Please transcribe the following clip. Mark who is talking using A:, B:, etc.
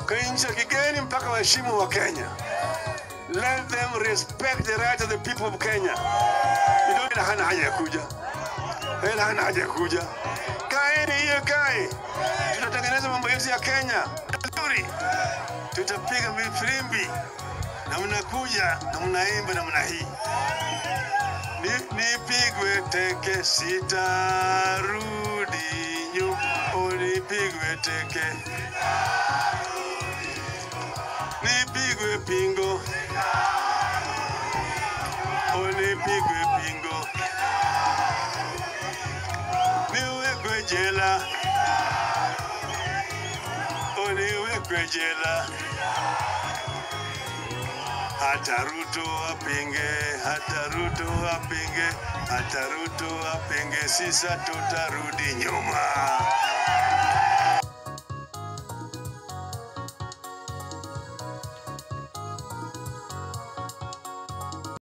A: kwa nchi ya kigeni mpaka waheshimu wa Kenya. Let them respect the right of the people of Kenya. You don't hana haja ya kuja. Hela hana haja ya kuja. Kaeni hiyo kae. Tutatengeneza mambo yetu ya Kenya. Nzuri. Tutapiga filimbi na mnakuja na mnaimba namna hii. Ni, nipigwe teke sitarudi nyuma, unipigwe teke, nipigwe pingo, unipigwe pingo, niwekwe jela, uniwekwe jela hata Ruto apinge, hata Ruto apinge, hata Ruto apinge, sisa tutarudi nyuma.